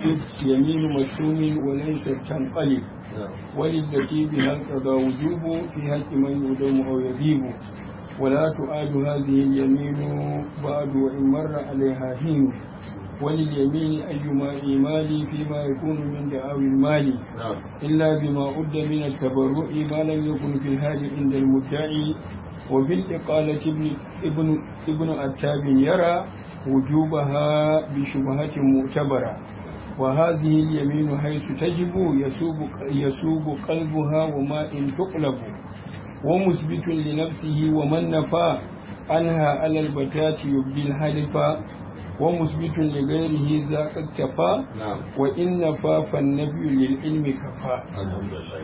يمين مشوم وليس تنقلب وللتي بها القضاء وجوب في حق من يدم أو يجيب ولا تؤاد هذه اليمين بعد وإن مر عليها حين ولليمين أيما إيمال فيما يكون من دعاوي المال إلا بما أد من التبرع ما لم يكن في الهاد عند المدعي وفي الإقالة ابن, ابن, ابن أتاب يرى وجوبها بشبهة معتبرة وهذه اليمين حيث تجب يسوب, يسوب قلبها وما إن تقلب ومثبت لنفسه ومن نفى عنها على البتات يبدي الحلف ومثبت لغيره ذاك اكتفى وإن نفى فالنبي للعلم كفى الحمد لله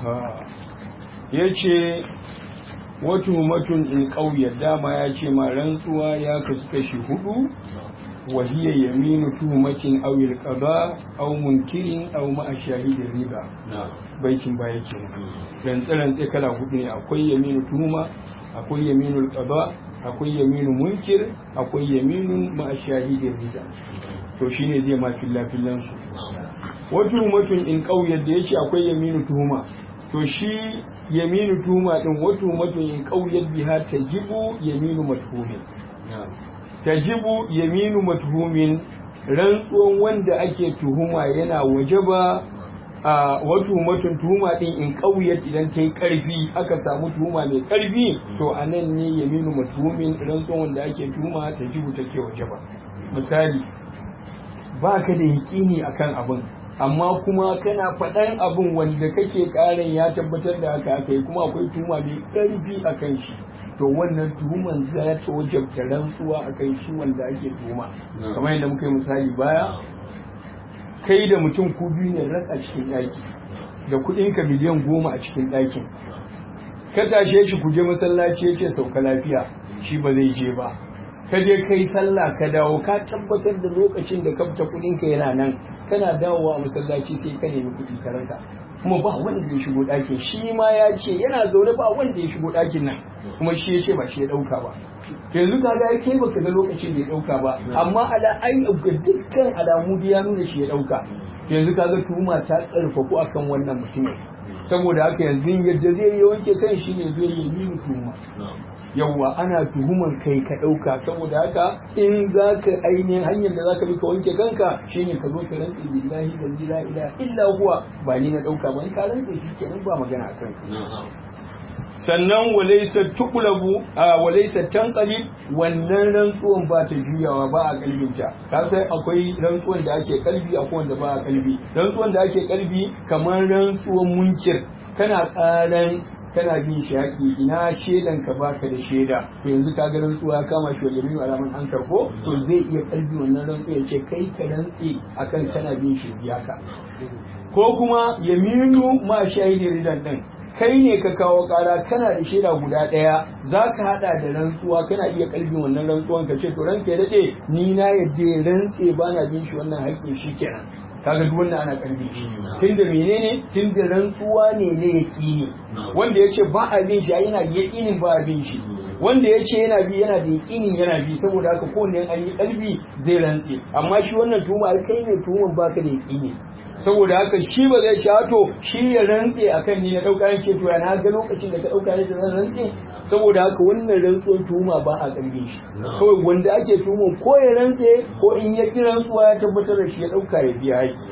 yace wata matun in ƙauye dama ya ce ma rantsuwa ya kasu kashi hudu wahiyya yaminu tuhumacin awil qada aw munkirin aw ma'a shahidin riba baitin baya kenan rantsa rantsa kala hudu ne akwai yaminu tuhuma akwai yaminu qada akwai yaminu munkir akwai yaminu ma'a shahidin riba to shine zai ma filla fillan su wata matun in ƙauye da yace akwai yaminu tuhuma to shi yaminu tuhuma din wata matun in ƙauye biha tajibu yaminu mathumin tajibu yaminu mathumin rantsuwan wanda ake tuhuma yana wajaba a wato matun tuhuma din in ƙauyar idan ta yi ƙarfi aka samu tuhuma mai ƙarfi to a nan ne yaminu mathumin rantsuwan wanda ake tuhuma tajibu take wajaba misali ba ka da yaƙini akan abin amma kuma kana faɗan abin wanda kake ƙarin ya tabbatar da haka aka yi kuma akwai tuhuma mai ƙarfi a kan shi to wannan tuhuman za ta wajabta rantsuwa a kan shi wanda ake tuhuma kamar yadda muka yi misali baya kai da mutum ku biyu ne rak a cikin ɗaki da kuɗin ka miliyan goma a cikin ɗakin ka tashe shi ku je masallaci ya ce sauka lafiya shi ba zai je ba ka je kai sallah ka dawo ka tabbatar da lokacin da ka fita kuɗin ka yana nan kana dawowa a masallaci sai ka nemi kuɗi ka rasa kuma ba wanda ya shigo ɗakin shi ma ya ce yana zaune ba wanda ya shigo ɗakin nan kuma shi ya ce ba shi ya ɗauka ba to yanzu ka ga kai baka ga lokacin da ya ɗauka ba amma ala ai ga dukkan alamu da ya nuna shi ya ɗauka yanzu ka ga tuhuma ta ƙarfafu akan wannan mutumin saboda haka yanzu yadda zai yi wanke kan shi ne zai yi mini tuhuma yawwa ana tuhumar kai ka ɗauka saboda haka in za ka ainihin hanyar da za ka bi ka wanke kanka shine ka zo ka rantse billahi da la ilaha illa huwa ba ni na ɗauka ba in ka rantse shi kenan ba magana a kanka sannan walaisa tuqlabu a walaisa tanqalib wannan rantsuwan ba ta juyawa ba a kalbinta ka sai akwai rantsuwan da ake kalbi akwai wanda ba a kalbi rantsuwan da ake kalbi kamar rantsuwan munkir kana karan kana bin shi haƙi ina shedan ka baka da sheda to yanzu ka ga rantsuwa kama shi wajen alaman an karko to zai iya kalbi wannan rantsuwa ya ce kai ka rantsi akan kana bin shi biya ka ko kuma yaminu ma shahidi ridan din kai ne ka kawo kara kana da shaida guda ɗaya za ka haɗa da rantsuwa kana iya kalbin wannan rantsuwan ka ce to ranka ya daɗe ni na yadda ya rantse ba na bin shi wannan haƙƙin shi kenan kaga duk wannan ana kalbin shi tunda menene tunda rantsuwa ne na yaƙini wanda ya ce ba a bin shi yana da yaƙinin ba a bin shi wanda ya ce yana bi yana da yaƙinin yana bi saboda haka kowanne an yi kalbi zai rantse amma shi wannan tuhuma kai ne tuhuman baka da yaƙini saboda haka shi ba zai ci to shi ya rantse akan ni na dauka yake to ya na ga lokacin da ka dauka ne da zan rantse saboda haka wannan rantsuwar tuhuma ba a karbe shi kawai wanda ake tuhuma ko ya rantse ko in ya ki rantsuwa ya tabbatar da shi ya dauka ya biya haƙi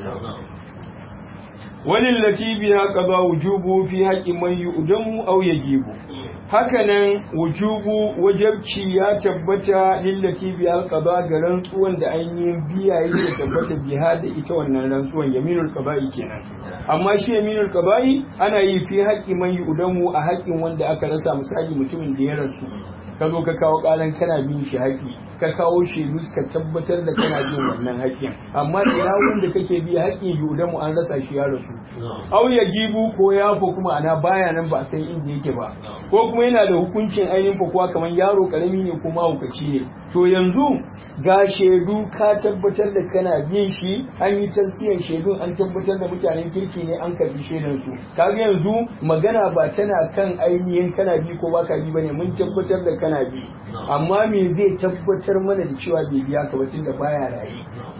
walil lati biha qada wujubu fi haqqi man yu'damu aw yajibu hakanan wujubu wajabci ya tabbata lillati bi alqaba ga rantsuwan da an yi biya yake tabbata biha da ita wannan rantsuwan yaminul qaba'i kenan amma shi yaminul qaba'i ana yi fi haqqi man yudamu a haƙƙin wanda aka rasa misali mutumin da ya rasu ka zo ka kawo ƙaran kana bin shi haƙƙi ka kawo shaidu ka tabbatar da kana bin wannan haƙƙin amma ina wanda kake biya haƙƙin yudamu an rasa shi ya rasu au ya jibu ko ya fa kuma ana baya nan ba san inda yake ba ko kuma yana da hukuncin ainihin fakuwa kamar yaro karami ne ko mahaukaci ne to yanzu ga shaidu ka tabbatar da kana bin shi an yi tasdiyan shaidun an tabbatar da mutanen kirki ne an karbi shaidan su kaga yanzu magana ba tana kan ainihin kana bi ko baka bi bane mun tabbatar da kana bi amma me zai tabbatar mana da cewa bai biya ka ba tunda baya raye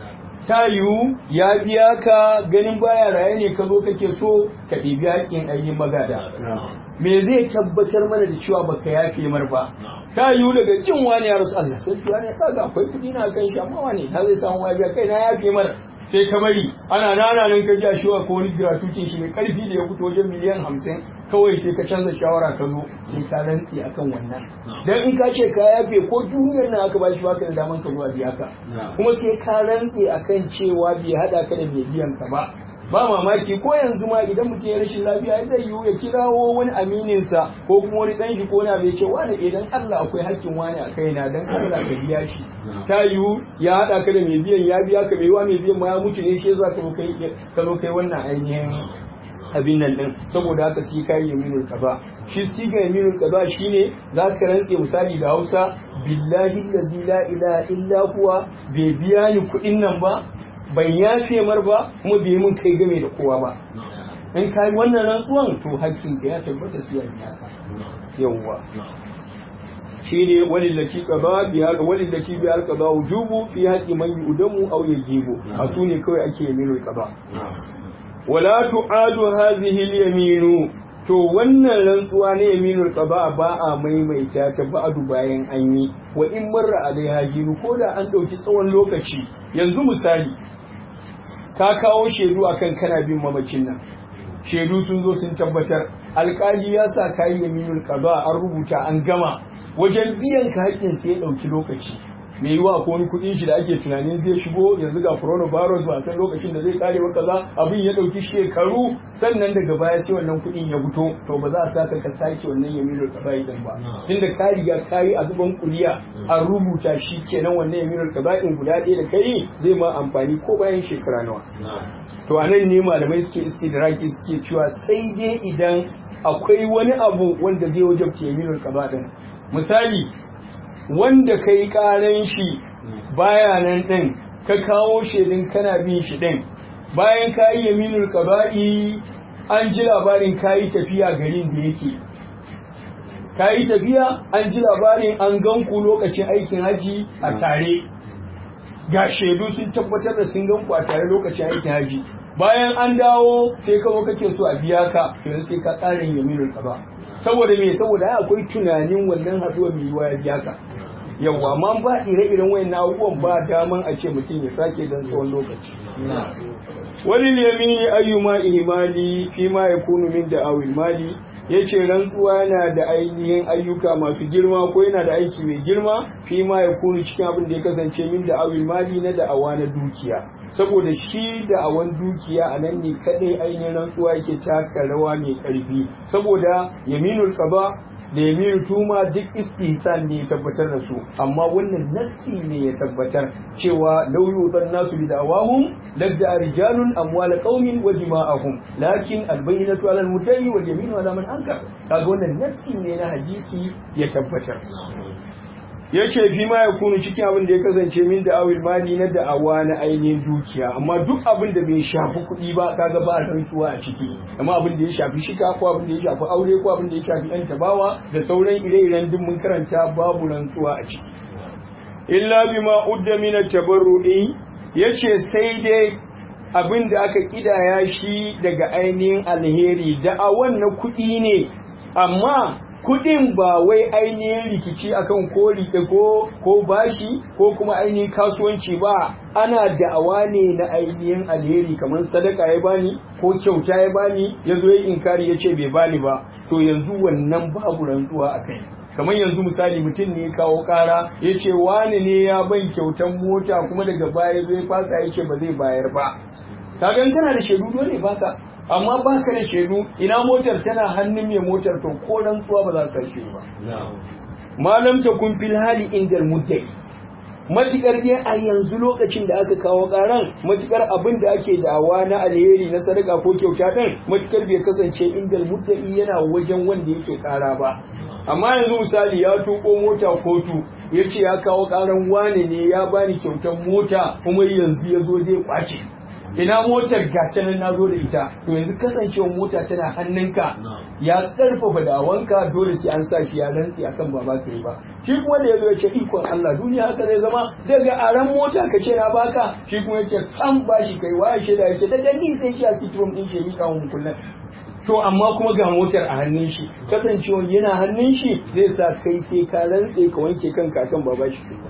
ta yiwu ya biya ka ganin baya raye ne ka zo kake so ka ɗibi haƙƙin ainihin magada me zai tabbatar mana da cewa baka yafe mar ba ta yiwu daga jin wani ya rasu Allah sai tuwa ne kaga akwai kuɗi na kan shi amma wani ta zai samu wajiya kai na yafe mar sai ka bari ana nana nan ka ja shi wa ko wani gratuitin shi mai karfi da ya fito wajen miliyan hamsin kawai sai ka canza shawara ka zo sai ka rantse akan wannan dan in ka ce ka yafe ko duniyar nan aka bashi baka da daman ka zuwa biya ka kuma sai ka rantse akan cewa bai hada ka da mai biyan ka ba ba mamaki ko yanzu ma idan mutum ya rashin lafiya zai yiwu ya kirawo wani amininsa ko kuma wani dan shi ko na bai ce wani idan Allah akwai hakkin wani a kaina dan Allah ka biya shi ta yiwu ya hada ka da mai biyan ya biya ka mai yiwa mai biyan ma ya mutu ne shi yasa ka zo kai ka zo kai wannan ainihin abin nan din saboda haka sai kai yaminul qada shi siga yaminul qada shine zaka rantse misali da Hausa billahi allazi la ilaha illa huwa bai biya ni kuɗin nan ba ban yafe mar ba kuma bai mun kai game da kowa ba in ka yi wannan rantsuwan to hakkin ka ya tabbata sai ya biya ka yawwa shine walillaci qada bi hal walillaci bi hal qada wujubu fi haqqi man yudamu aw yajibu asu ne kawai ake yaminul qada wala tu'adu hadhihi al-yaminu to wannan rantsuwa ne yaminul qada ba a maimaita ta ba'du bayan an yi wa in marra alaiha jiru ko da an dauki tsawon lokaci yanzu misali ka kawo shaidu akan kana bin mamakin nan shaidu sun zo sun tabbatar alkali ya sa kayi yaminul qada an rubuta an gama wajen biyan ka haƙƙin sai ya ɗauki lokaci me yiwa ko wani kuɗin shi da ake tunanin zai shigo yanzu ga coronavirus ba san lokacin da zai kare ba kaza abin ya ɗauki shekaru sannan daga baya sai wannan kuɗin ya fito to ba za a saka ka sake wannan yaminul qada din ba tunda ka riga kayi a zuban kuliya an rubuta shi kenan wannan yaminul qada din guda ɗaya da kai zai ma amfani ko bayan shekara nawa to anan ne malamai suke istidraki suke cewa sai dai idan akwai wani abu wanda zai wajabta yaminul qada din misali wanda ka yi ƙaran shi baya nan ɗin ka kawo shaidun kana bin shi ɗin bayan ka yi yaminul ƙaba'i an ji labarin ka yi tafiya garin da yake ka yi tafiya an ji labarin an gan ku lokacin aikin haji a tare ga shaidu sun tabbatar da sun gan ku a tare lokacin aikin haji bayan an dawo sai kawo kake so a biya ka yanzu sai ka ƙarin yaminul ƙaba saboda me saboda akwai tunanin wannan haduwa mai yiwa ya biya ka yawa amma ba ire-iren wayan abubuwan ba daman a ce mutum ya sake dan tsawon lokaci wani yamini ayyuma ihmali fi ma yakunu min da'awil mali yace rantsuwa yana da ainihin ayyuka masu girma ko yana da aiki mai girma fi ma yakunu cikin abin da ya kasance min da'awil mali na da'awa na dukiya saboda shi da'awan dukiya a nan ne kadai ainihin rantsuwa yake taka rawa mai karfi saboda yaminul qada da yamiru tuma duk istihsan ne ya tabbatar da su amma wannan nassi ne ya tabbatar cewa law yudan nasu bi da'awahum ladda rijalun amwal qaumin wa dima'ahum lakin albayyinatu 'ala al-mudda'i wal yaminu 'ala man ankar kaga wannan nassi ne na hadisi ya tabbatar ya ce fi ma ya kunu cikin abin da ya kasance min da awil mali na da'awa na ainihin dukiya amma duk abin da bai shafi kuɗi ba kaga ba rantsuwa a ciki amma abin da ya shafi shika ko abin da ya shafi aure ko abin da ya shafi yan tabawa da sauran ire-iren duk mun karanta babu rantsuwa a ciki illa bima udda min at-tabarru'i yace sai dai abin da aka kidaya shi daga ainihin alheri da'awan na kuɗi ne amma kudin ba wai ainihin rikici akan ko rike ko ko bashi ko kuma ainihin kasuwanci ba ana da'awa ne na ainihin alheri kamar sadaka ya bani ko kyauta ya bani ya zo ya inkari ya ce bai bani ba to yanzu wannan babu rantsuwa a kai kamar yanzu misali mutum ne kawo kara ya ce wani ne ya ban kyautan mota kuma daga baya zai fasa ya ce ba zai bayar ba kaga kana da shaidu dole baka amma ba ka da shaidu ina motar tana hannun mai motar to ko rantsuwa ba za su sake ba malam ta kun fil hali inda muddai matukar dai a yanzu lokacin da aka kawo karan matukar abin da ake da'awa na alheri na sadaka ko kyauta din matukar bai kasance inda muddai yana wajen wanda yake kara ba amma yanzu misali ya tuko mota kotu ya ce ya kawo karan wane ne ya bani kyautan mota kuma yanzu ya zo zai kwace ina motar gata nan na zo da ita to yanzu kasancewa mota tana hannunka ya karfafa dawanka dole sai an sa shi ya rantsi akan ba ba ka yi ba shi kuma da yazo ya ce ikon Allah duniya haka zai zama daga aran mota ka ce na baka shi kuma yake san bashi kai waya shaida ya ce daga ni sai shi a cikin din shi mika mun kullum to amma kuma ga motar a hannun shi kasancewa yana hannun shi zai sa kai sai ka rantse ka wanke kanka akan ba bashi kai ba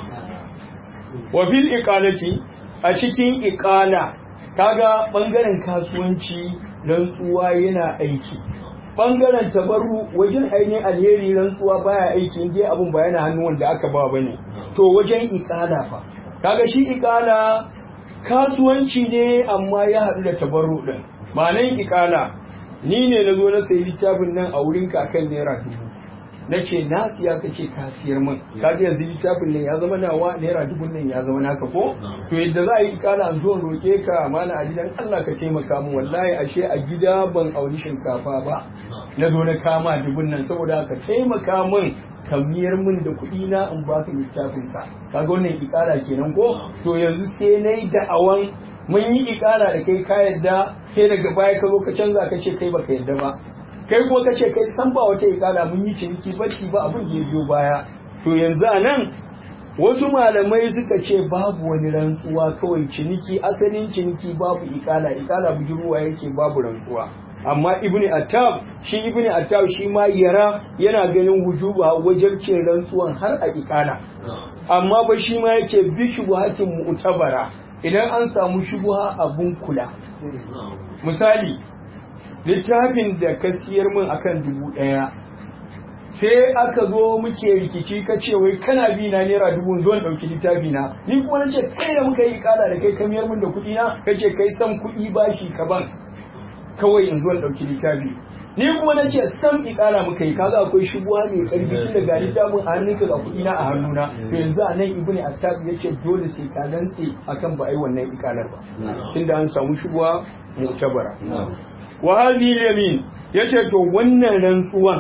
wa fil iqalati a cikin iqala kaga bangaren kasuwanci rantsuwa yana aiki bangaren tabarru wajen ainihin alheri rantsuwa baya aiki inda abun ba yana hannu wanda aka ba bane to wajen iqala fa kaga shi iqala kasuwanci ne amma ya haɗu da tabarru din ma'anan iqala ni ne na zo na sayi littafin nan a wurin kakan naira dubu na ce na siya ka ce ka siyar min ka ji yanzu littafin nan ya zama nawa naira dubun nan ya zama naka ko to yadda za a yi kara an zo roke ka mana a gidan Allah ka taimaka min wallahi ashe a gida ban auni shinkafa ba na zo na kama dubun nan saboda ka taimaka min ka miyar min da kuɗi na in ba ka littafin ka kaga wannan ikara kenan ko to yanzu sai nayi da'awan mun yi ikara da kai ka yadda sai daga baya ka zo ka canza ka ce kai baka yadda ba kai kuma ka ce kai san ba wata ikala mun yi ciniki bacci ba abin da ya biyo baya to yanzu a nan wasu malamai suka ce babu wani rantsuwa kawai ciniki asalin ciniki babu ikala ikala budurwa yake babu rantsuwa amma ibni attab shi ibni attab shi ma yara yana ganin wujuba wajabcin rantsuwan har a ikala amma ba shi ma yake bi shubuhatin mu'tabara idan an samu shubuha abun kula misali littafin da ka siyar min akan dubu ɗaya sai aka zo muke rikici ka ce wai kana bi na naira dubu zo ɗauki littafi na ni kuma na ce kai da muka yi kala da kai ka miyar min da kuɗi na ka ce kai san kuɗi bashi ka ban kawai in zo ɗauki littafi ni kuma na ce san ikala muka yi kaga akwai shubuwa mai karfi tun daga littafin a hannunka ga kuɗi na a hannuna to yanzu a nan ibnu attab ya ce dole sai ka rantse akan ba ai wannan ikalar ba tunda an samu shubuwa mu'tabara wa hadhihi yamin yace to wannan rantsuwan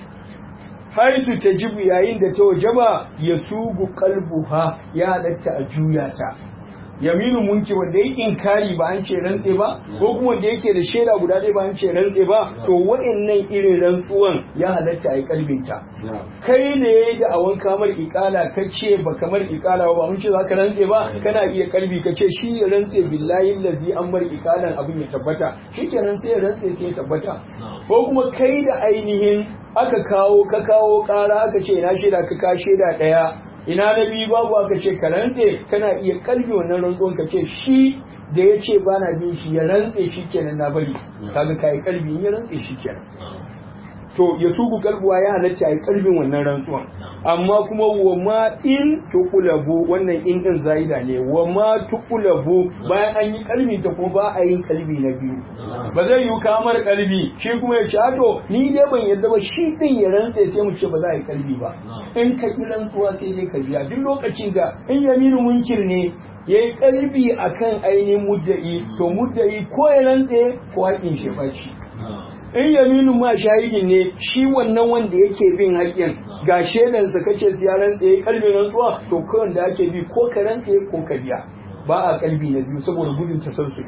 haisu tajibu yayin da ta wajaba yasugu qalbuha ya halatta a juya ta yaminu munki wanda yake inkari ba an ce rantse ba ko kuma wanda yake da shaida guda ɗaya ba an ce rantse ba to wa'annan irin rantsuwan ya halatta a yi kalbinta kai ne yayi da awan kamar ikala ka ce ba kamar ikala ba mun ce zaka rantse ba kana iya kalbi ka ce shi ya rantse billahi lazi an bar ikalan abin ya tabbata shikenan sai ya rantse sai ya tabbata ko kuma kai da ainihin aka kawo ka kawo kara aka ce na shaida ka ka shaida ɗaya ina na biyu babu aka ce ka rantse kana iya kalbi wannan rantsuwan ka ce shi da ya ce ba na bin shi ya rantse shi kenan na bari kaga ka yi kalbi in ya rantse shi kenan to ya sugu kalbuwa ya halatta a yi kalbin wannan rantsuwan amma kuma wa ma in tukulabu wannan in din zaida ne wa ma tukulabu bayan an yi kalbi ta kuma ba a yin kalbi na biyu ba zai yi kamar kalbi shi kuma ya ce to ni dai ban yadda ba shi din ya rantse sai mu ce ba za a yi kalbi ba in ka ki rantsuwa sai dai ka biya duk lokacin da in yaminu munkir ne ya yi kalbi akan ainihin mudda'i to mudda'i ko ya rantse ko haƙin shi ɓaci in yaminu ma shahidin ne shi wannan wanda yake bin haƙƙin ga shaidansa kace su ya rantse ya kalbi rantsuwa to kawai da ake bi ko ka rantse ko ka biya ba a kalbi na biyu saboda gudun tasarsu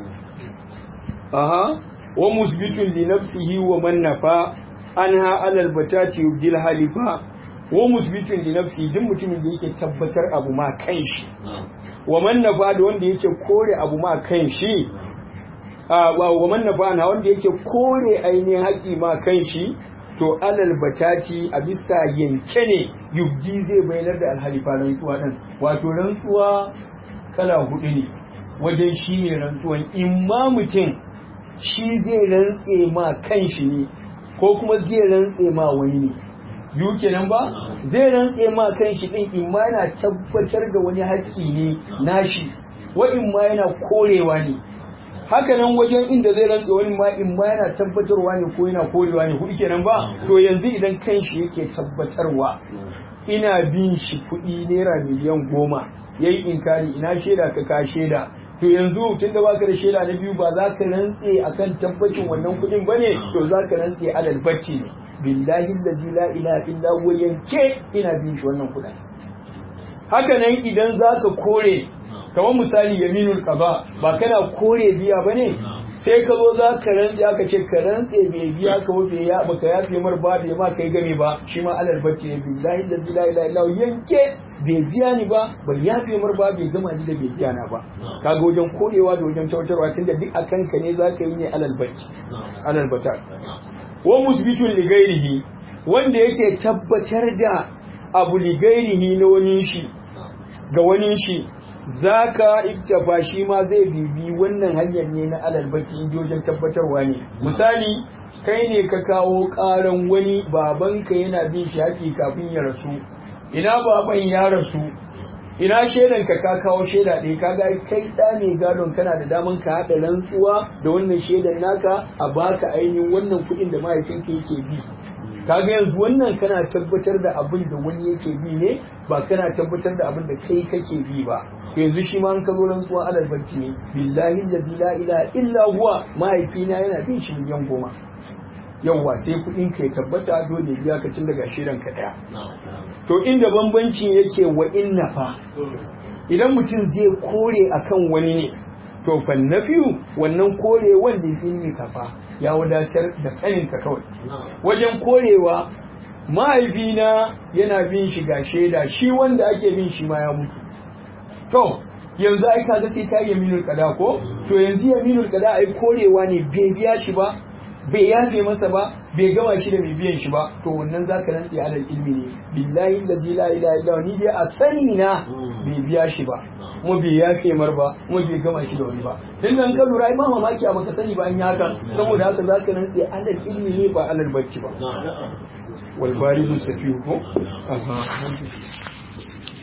aha wa musbitun li nafsihi wa man nafa anha alal batati yubdil halifa wa musbitun li nafsihi duk mutumin da yake tabbatar abu ma kanshi wa man nafa da wanda yake kore abu ma kanshi wa man nafana wanda yake kore ainihin haƙi ma kan shi to alal batati a bisa yanke ne yubji zai bayanar da alhalifa rantsuwa ɗin wato rantsuwa kala hudu ne wajen shi ne rantsuwan imma mutum shi zai rantse ma kan shi ne ko kuma zai rantse ma wani ne biyu kenan ba zai rantse ma kan shi ɗin imma yana tabbatar da wani haƙƙi ne nashi wa imma yana korewa ne haka nan wajen inda zai rantse wani ma in ma yana tabbatarwa ne ko yana korewa ne hudu kenan ba to yanzu idan kanshi yake tabbatarwa ina bin shi kuɗi naira miliyan goma yayi inkari ina shaida ka ka shaida to yanzu tun da baka da shaida na biyu ba za ka rantse akan tabbacin wannan kuɗin bane to za ka rantse alal bacci ne billahi allazi la ilaha illa huwa yanke ina bin shi wannan kuɗin haka nan idan za ka kore kamar misali yaminul qada ba kana kore biya bane sai ka zo za ka rantse aka ce ka rantse bai biya ka ba bai ya baka yafe mar ba bai ma kai game ba shi ma alal bacci ne billahi la ilaha illa yanke bai biya ni ba bai yafe mar ba bai gama ni da bai biya na ba kaga wajen korewa da wajen tautarwa tunda duk akan ka ne za ka yi ne alal bacci alal bata wa musbitun li ghairihi wanda yake tabbatar da abu li ghairihi na wani shi ga wani shi zaka iktafa shi ma zai bibi wannan hanyar ne na alal baki inji wajen tabbatarwa ne misali kai ne ka kawo karan wani babanka yana bin shi haƙi kafin ya rasu ina baban ya rasu ina shaidan ka ka kawo shaida ɗaya kaga kai ɗa ne gadon kana da daman ka haɗa rantsuwa da wannan shaidan naka a baka ainihin wannan kuɗin da mahaifinka yake bi kaga yanzu wannan kana tabbatar da abin da wani yake bi ne ba kana tabbatar da abin da kai kake bi ba yanzu shi ma an ka zo rantsuwa alal barci ne billahi allazi la ilaha illa huwa mahaifina yana bin shi miliyan goma yawwa sai kuɗin ka ya tabbata dole biya ka cin daga shirin ka ɗaya to inda bambancin yake wa inna fa idan mutum zai kore akan wani ne to fa nafiyu wannan kore wanda ilmi kafa ya wadatar da sanin ka kawai wajen korewa mahaifina yana bin shi ga shaida shi wanda ake bin shi ma ya mutu to yanzu ai kaga sai ka yi yaminul qada ko to yanzu yaminul qada ai korewa ne bai biya shi ba bai yafe masa ba bai gama shi da mai biyan shi ba to wannan zaka rantsi alal ilmi ne billahi allazi la ilaha illa ni dai a sani na bai biya shi ba kuma bai yafe mar ba kuma bai gama shi da wani ba dan nan ka lura ai ma mamaki a baka sani ba an yi haka saboda haka zaka rantsi alal ilmi ne ba alal bacci ba wal bari mustafihu ko aha